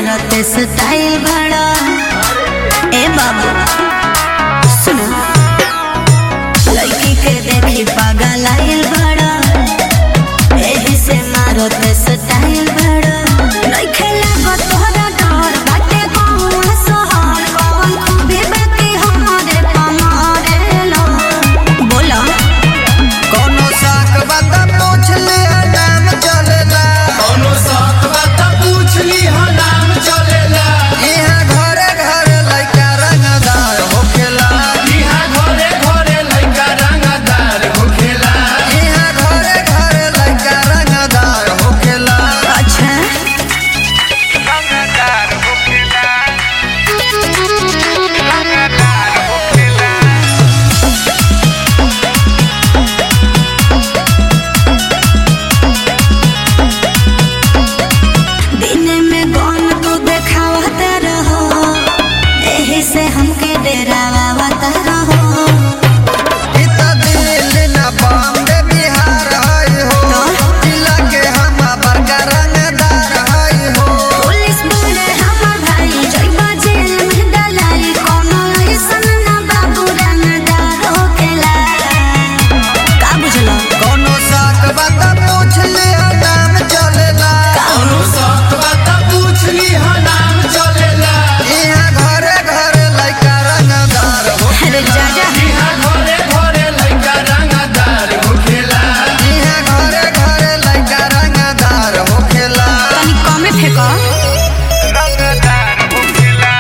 मारत स्टाइल बड़ा ए बाबू सुनो लड़की के देखी पागल आइल बड़ा एही से मारत स्टाइल बड़ा नइखे लागत तोहरा डर बाटे कौन सहर कौन खूबी बाकी हमारे पमारे लो बोला कोनो साक बात पूछ ले नाम चलेला कौनो साथ बात पूछ ली हो नाम चलेला इहाँ घरे घरे लइका रंगदार होखेला इहाँ घरे घरे लइका रंगदार होखेला इहाँ घरे घरे लइका रंगदार होखेला अच्छा रंगदार होखेला रंगदार होखेला दिन में गौन तू देखावत रहो एही से हमके डरावत रहो इ त दिल्ली न बॉम्बे बिहार हई हो जिला के हम बड़का रंगदार हई हो पुलिस बोले हमर भाई जइबा जेल में डलाई कोनो ऐसन ना बाबू रंगदार होकेला का बुझलो कोनो साक बात पूछ ले नाम चलेला कौनो साथ बात पूछ ली हो नाम चलेला इहाँ घरे घरे लइका रंगदार हो अरे जा जा इहाँ घरे घरे लइका रंगदार होखेला इहाँ घरे घरे लइका रंगदार होखेला तनी कमे फेंको रंगदार होखेला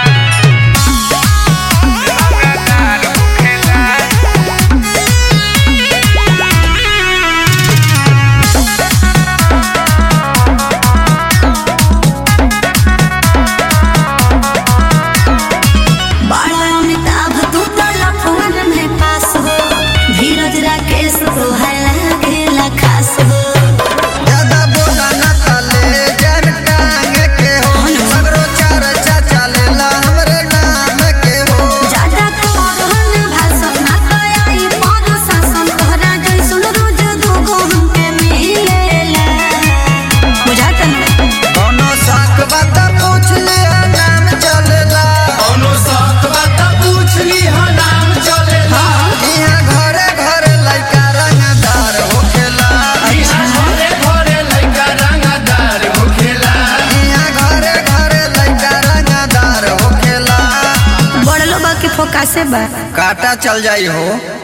रंगदार होखेला बड़ा अमिताभ तू तो लफवन में पास हो धीरज राकेश तो है लागेला खास हो ज्यादा बोला न तले जन टांग के हो सगरो चार चाचा लेला हमरे नाम के हो ज्यादा कहन भाषण ना कयाई पर शासन तोहरा जैसन रोज दूगो हमके मिलेला बुझाता ना कोनो साक बात पूछ ले नाम चलेला कौनो साथ बात पूछ ली हो नाम चलेला इहाँ घरे घरे लइका रंगदार होखेला इहाँ घरे घरे लइका रंगदार होखेला इहाँ घरे घरे लइका रंगदार होखेला बड़लो बा के फोकासे बा काटा चल जाई हो